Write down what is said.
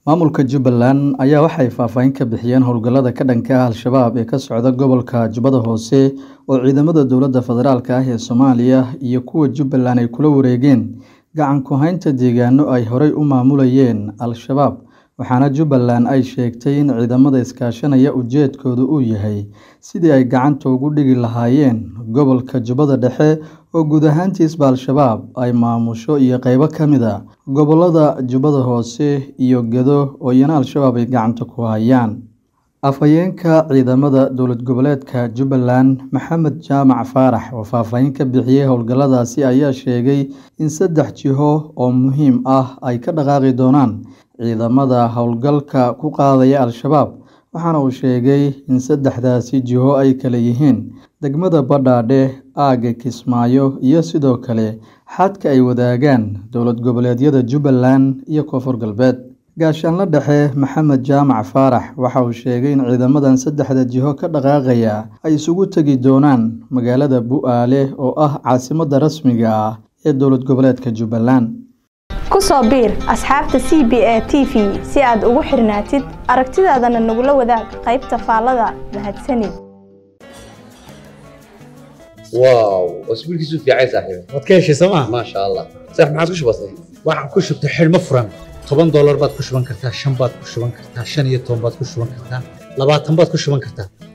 Maamulka Jubbaland ayaa waxay faahfaahin ka bixiyeen howlgallada ka dhanka ah Al-shabaab ee ka socda gobolka Jubbada Hoose oo ciidamada dowladda federaalk ah ee Soomaaliya iyo kuwa Jubbaland ay kula wareegeen gacan ku haynta deegaanno ay horay u maamulayeen Al-shabaab waxaana Jubbaland ay sheegtay in ciidamada iskaashanaya ujeedkoodu uu yahay sidii ay gacanta ugu dhigi lahaayeen gobolka Jubbada Dhexe oo guud ahaantiisba Al-shabaab ay maamusho iyo qaybo ka mid ah gobollada Jubbada Hoose iyo Gedo oo iyana Al-shabaab ay gacanta ku hayaan. Afhayeenka ciidamada dowlad goboleedka Jubbaland Maxamed Jaamac Faarax oo faahfaahin ka bixiyay howlgalladaasi ayaa sheegay in saddex jiho oo muhiim ah ay ka dhaqaaqi doonaan ciidamada howlgalka ku qaadaya Al-shabaab waxaana uu sheegay in saddexdaasi jiho ay kala yihiin degmada Badhaadhe, aagga Kismaayo iyo sidoo kale xadka ay wadaagaan dowlad goboleedyada Jubbaland iyo Koonfur Galbeed. Gaashaanle Dhexe Maxamed Jaamac Faarax waxa uu sheegay in ciidamadan saddexda jiho ka dhaqaaqaya ay isugu tagi doonaan magaalada Bu'aale oo ah caasimadda rasmiga ah ee dowlad goboleedka Jubbaland. ku soo biir asxaabta c b a t v si aad ugu xirnaatid aragtidaadana nagula wadaag qaybta faallada mahadsanid واو واسبوع كيسو في عايز صاحبي waad ka heshay sooma ما شاء الله صح ما عاد وش بصي waxaan ku shubtay xidhmo furan toban doolar baad ku shuban kartaa shan baad ku shuban kartaa shan iyo toban baad ku shuban kartaa labaatan baad ku shuban kartaa